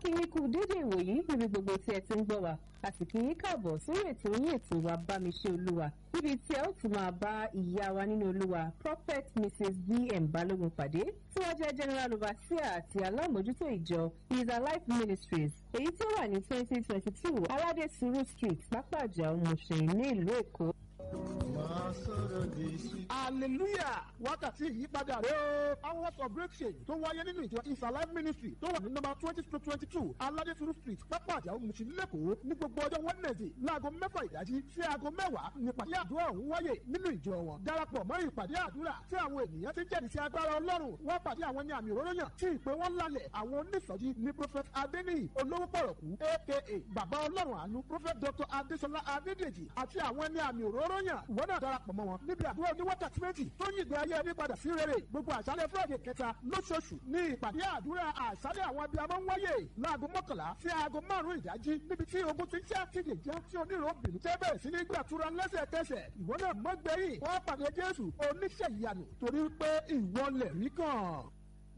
kí yín kú dédé ìwòyí níbi gbogbo tí ẹ ti ń gbọ́ wa a sì kí yín káàbọ̀ sórí ètò yín ètò wa bámiṣẹ́ olúwa níbi tí ẹ ó ti máa bá ìyá wa nínú olúwa prophet mrs bm balógun pàdé tí wọ́n jẹ́ general overseer àti alámòjútó ìjọ is alive ministries èyí tí ó wà ní twenty twenty two aládé suru street pápájà ọmọọṣẹ́yìn ní ìlú èkó hallelujah wákàtí ìyípadà rẹ o hours of breakthrough tó wáyé nínú ìjọ is alive ministry tó wà ní nọ́mbà twenty to twenty two aládésùrù street pápá àjà òmùsí lẹ́kọ̀ọ́ ní gbogbo ọjọ́ wednesday láago mẹ́fà ìdájí sí aago mẹ́wàá nípàdé àdúrà ọ̀hún wáyé nínú ìjọ wọn darapọ̀ mọ́ ìpàdé àdúrà tí àwọn ènìyàn ti jẹ́rìí sí agbára ọlọ́run wọ́n pàdé àwọn ní àmì òróró yàn tí ìpè wọn lálẹ̀ àwọn onísọjí ní prophet adeniyi olówó pọ̀rọ̀kú aka bàbá ọlọ́run àánú prophet dr adesola adédèjì àti àwọn ní àmì òróró yàn ìwọ náà darapọ̀ mọ́ wọn níbi àdúrà ní wákàtí méjì tó yí ìgbé ayé ẹni padà sí rere gbogbo àṣálẹ̀ fúlọ̀dì kẹta lóṣooṣù ní ìpàdé àdúrà àṣálẹ̀ àwọn abiyamọ ń wáyé láago mọ́kànlá sí aago márùn-ún ìdájí níbi tí ogun ti ń ṣe àtìlè já tí onírò obìnrin tẹ́ bẹ̀rẹ̀ sí ní gbàtúrà lẹ́sẹ̀kẹsẹ̀ ìwọ náà mọ́ gbẹ̀yìn wọ́n pàdé jésù oníṣẹ́ ìyanu torí pé ìwọ lẹ̀ rí kàn.